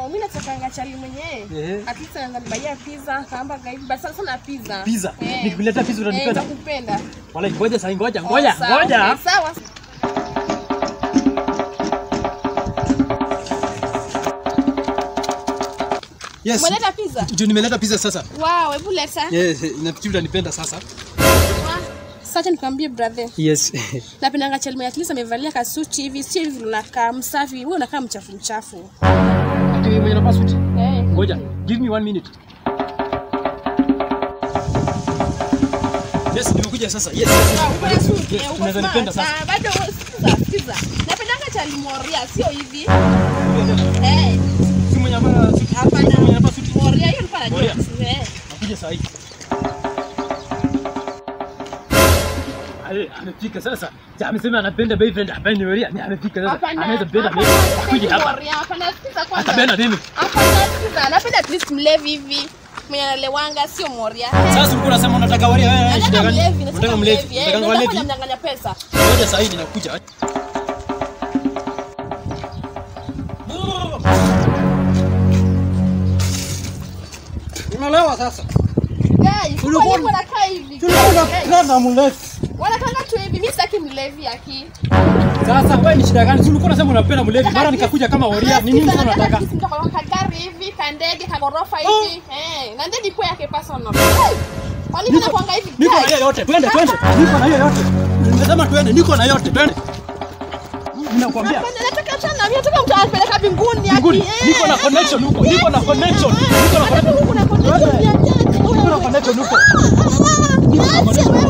No, mimi natakanga chali mwenyewe. Ehe. At least anaweza nibaia pizza, hamburger hivi. Basi sana sana pizza. Pizza. Eh. Nikikuletea pizza Eh, utanipenda? nitakupenda. Wala ngoja sasa ngoja ngoja Oh, sawa, ngoja. okay, Sawa. Yes. Umeleta pizza? Ndio nimeleta pizza sasa. Wow, hebu leta. Yes, nafikiri utanipenda sasa. Sasa nikwambie brother. Yes. Napendanga chali mwenye at least amevalia kasuti hivi, sio hivi unakaa msafi, wewe unakaa mchafu mchafu. Ati mwenye nafaa suti. Eh. Ngoja, give me one minute. Yes, nimekuja sasa. Yes, yes, yes. Ah, uko na suti, Yes, eh, uko unaweza smart. nipenda sasa. Ah, bado sikiza, sikiza. Napendanga chali moria, sio hivi. Eh, Si mwenye anafaa suti. hapana. Si mwenye anafaa suti. Moria hiyo nilikuwa najua. Moria. Eh. Nakuja saa hii. Ale, amefika sasa. Ja, amesema anapenda boyfriend hapa ni wewe. Ni amefika sasa. Hapana. Anaweza penda hapana, mimi. hapana, Akuje hapa. Moria, hapana, sikiza kwanza. Atapenda mimi. Hapana, sikiza. Napenda at least mlevi hivi. Mwenye analewanga sio moria. Sasa ulikuwa unasema unataka waria wewe. shida Nataka gani? mlevi, Unataka nataka mlevi. mlevi. Eh, Unataka ndio walevi. nitakuwa namnyang'anya pesa. Ngoja saa hii ninakuja. Unaelewa sasa? Guys, Ulikuwa- kwa nini wanakaa hivi? Tulikuwa Guys, tunapenda mlevi. Wanakanga tu hivi, mimi sitaki mlevi aki. Sasa wewe ni shida gani? Si ulikuwa unasema unapenda mlevi, mara nikakuja kama waria. Ni nini Nataka sasa unataka? kisi mtoka kwa kagari hivi, kandege, kagorofa hivi. Eh, na ndege kwa yake personal. Kwa nini Niko- nakwanga hivi? Niko na Guys, hiyo yote. Twende, twende. Niko na hiyo yote. Nimesema twende, niko na yote. Twende. Ninakwambia. Hapana, nataka achana na mimi, nataka mtu anipeleka mbinguni aki. Mbinguni. Eh, Niko na connection huko. Niko na yes, connection. eh, Niko na nataka connection. huku na connection ya church. Niko na connection huko. Ah, ah, ah, ah, ah, ah, ah,